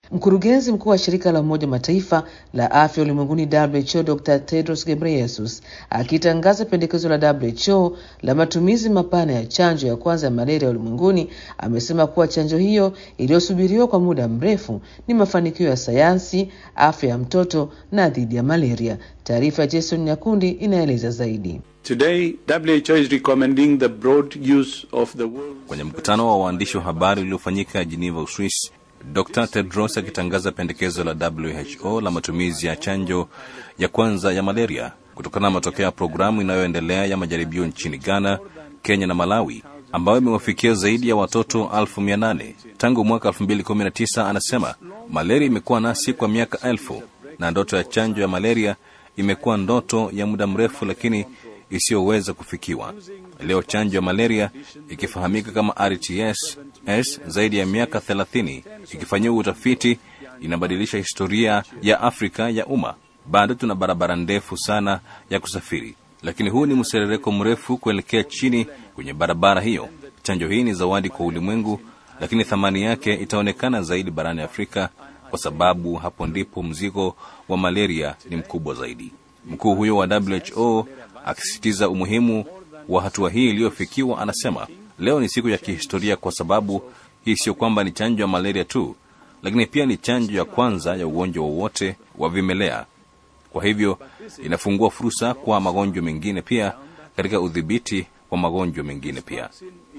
Mkurugenzi mkuu wa shirika la Umoja Mataifa la afya ulimwenguni WHO Dr Tedros Ghebreyesus akitangaza pendekezo la WHO la matumizi mapana ya chanjo ya kwanza ya malaria ulimwenguni amesema kuwa chanjo hiyo iliyosubiriwa kwa muda mrefu ni mafanikio ya sayansi, afya ya mtoto na dhidi ya malaria. Taarifa ya Jason Nyakundi inaeleza zaidi. Today, WHO is recommending the broad use of the word. Kwenye mkutano wa waandishi wa habari uliofanyika Geneva, Uswisi, Dr Tedros akitangaza pendekezo la WHO la matumizi ya chanjo ya kwanza ya malaria kutokana na matokeo ya programu inayoendelea ya majaribio nchini Ghana, Kenya na Malawi ambayo imewafikia zaidi ya watoto elfu mia nane tangu mwaka 2019. Anasema malaria imekuwa nasi kwa miaka elfu na ndoto ya chanjo ya malaria imekuwa ndoto ya muda mrefu, lakini isiyoweza kufikiwa. Leo chanjo ya malaria ikifahamika kama RTS S zaidi ya miaka 30 ikifanyiwa utafiti inabadilisha historia ya Afrika ya umma. Bado tuna barabara ndefu sana ya kusafiri, lakini huu ni mserereko mrefu kuelekea chini kwenye barabara hiyo. Chanjo hii ni zawadi kwa ulimwengu, lakini thamani yake itaonekana zaidi barani Afrika kwa sababu hapo ndipo mzigo wa malaria ni mkubwa zaidi. Mkuu huyo wa WHO akisisitiza umuhimu wa hatua hii iliyofikiwa, anasema leo ni siku ya kihistoria kwa sababu hii sio kwamba ni chanjo ya malaria tu, lakini pia ni chanjo ya kwanza ya ugonjwa wowote wa vimelea. Kwa hivyo inafungua fursa kwa magonjwa mengine pia katika udhibiti wa magonjwa mengine pia.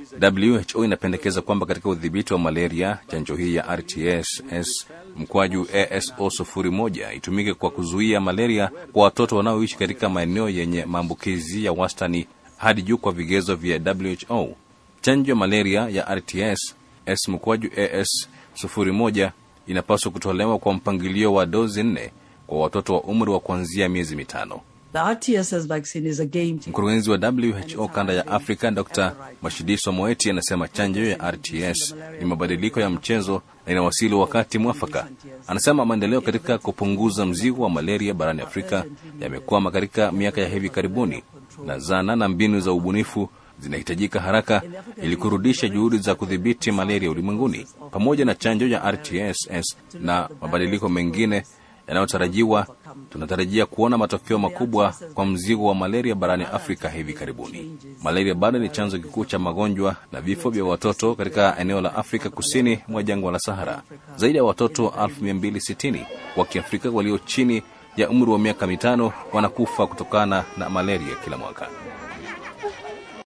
WHO inapendekeza kwamba katika udhibiti wa malaria chanjo hii ya RTS-S mkwaju ASO sufuri moja itumike kwa kuzuia malaria kwa watoto wanaoishi katika maeneo yenye maambukizi ya wastani hadi juu kwa vigezo vya WHO. Chanjo ya malaria ya RTS-S mkwaju AS sufuri moja inapaswa kutolewa kwa mpangilio wa dozi nne kwa watoto wa umri wa kuanzia miezi mitano. The RTSS vaccine is a game changer. Mkurugenzi wa WHO kanda ya Afrika Dr Mashidiso Moeti anasema chanjo ya RTS ni mabadiliko ya mchezo na inawasili wakati mwafaka. Anasema maendeleo katika kupunguza mzigo wa malaria barani Afrika yamekwama katika miaka ya hivi karibuni, na zana na mbinu za ubunifu zinahitajika haraka ili kurudisha juhudi za kudhibiti malaria ulimwenguni. Pamoja na chanjo ya RTS na mabadiliko mengine yanayotarajiwa, tunatarajia kuona matokeo makubwa kwa mzigo wa malaria barani Afrika hivi karibuni. Malaria bado ni chanzo kikuu cha magonjwa na vifo vya watoto katika eneo la Afrika kusini mwa jangwa la Sahara. Zaidi ya watoto 1260 wa Kiafrika walio chini ya umri wa miaka mitano wanakufa kutokana na malaria kila mwaka.